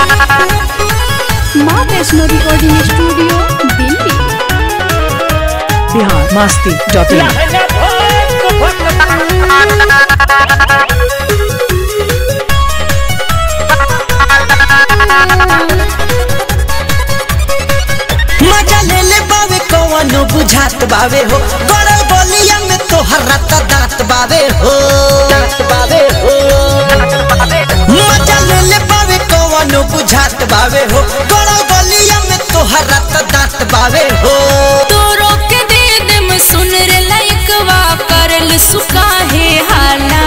माँ Vaishno recording studio Delhi Bihar Masti dot in मजा ले ले बावे कवनो बुझात बावे हो गड़ल बलिया में तोहर रत दांत बावे हो दांत बावे हो मजा ले ले बावे कवनो बुझात बावे हो गड़ल बलिया में तोहर रत दांत बावे हो तोरो के दे दम सुन रे लइकवा करल सुका है हाला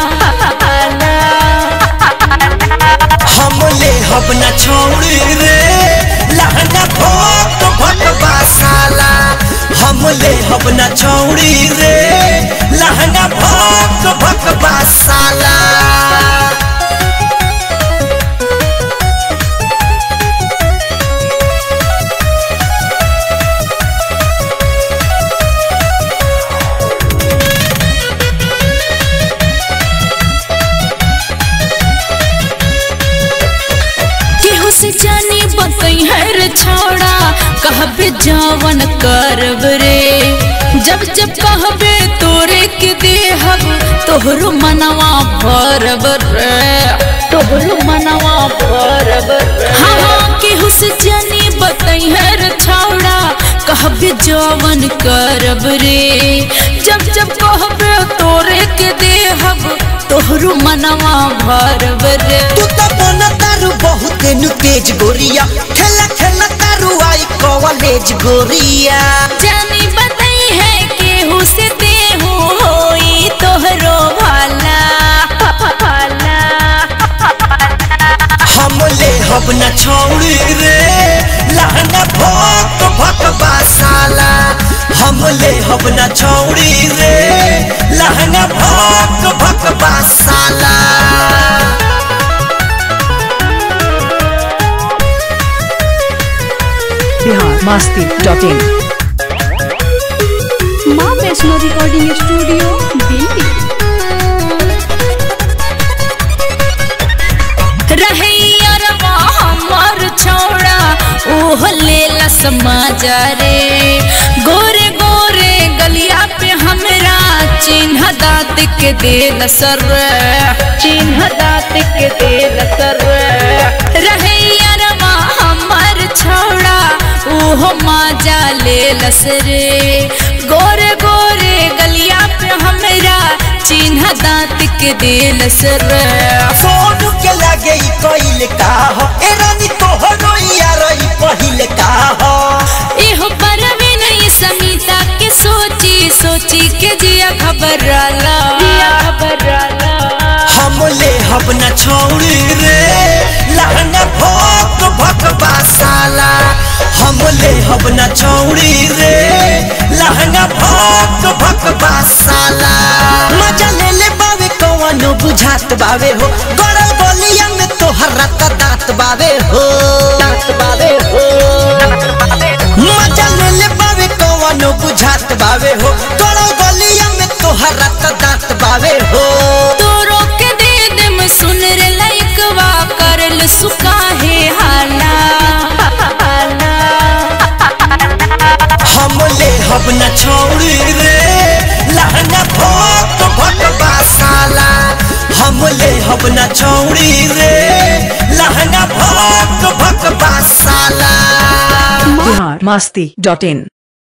हम ले हब न छोड़ी रे लहंगा भोक भटवा साला हम ले हब न छोड़ी रे लहंगा भोक भटवा साला केहू से जानी बतई है रे छोड़ा कहबे जवन करब रे जब जब कहबे तोरे के देहब तोहरो मनवा भरब रे तोहरो मनवा भरब रे हाँ हाँ केहू से जानी बतई है रे छोड़ा कहबे जवन करब रे जब जब कहबे तोरे के देहब तोहरो मनवा भरब रे तू तो बन तारू बहुत नु तेज गोरिया खेला खेला तारू आई कॉलेज गोरिया जानी बताई है केहू से देहू होई तोहरो भाला भाला हम ले हब न छोड़ी रे लहंगा भोक भटवा साला हम ले हब न छोड़ी रे लहंगा भोक भटवा साला बिहार मस्ती डॉट इन माँ वैष्णो रिकॉर्डिंग स्टूडियो दिल्ली रहैया रवा हमर छोड़ा ओह लेला समाजा रे गोरे गोरे गलिया पे हमरा चिन्ह दाँत के देल सर चिन्ह दाँत के देल सर रहैया रवा हमर छोड़ा ओह माजा लेलस रे गोरे गोरे गलिया पे हमरा चिन्ह दाँत के देलस रे फोन के लगे ई कइल का हो ए रानी तोहरो यार ई पहिल का हो एहो परवे नहीं समीता के सोची सोची के जिया घबराला जिया घबराला हम ले हब न छोड़ी रे लहंगा भोक भटवा साला हम ले हब न छोड़ी रे लहंगा भोक भटवा साला मजा ले ले बावे कवनो बुझात बावे हो गड़ल बलिया में तोहर रत दांत बावे हो दांत बावे हो मजा ले ले बावे कवनो बुझात बावे हो गड़ल बलिया में तोहर रत दांत बावे हो तोरो के दे दम सुन रे लइकवा करल सुका है हाला हाला हम ले हब न छोड़ी रे लहंगा भोक भटवा साला हम ले हब न छोड़ी रे लहंगा भोक भटवा साला बिहार मस्ती डॉट इन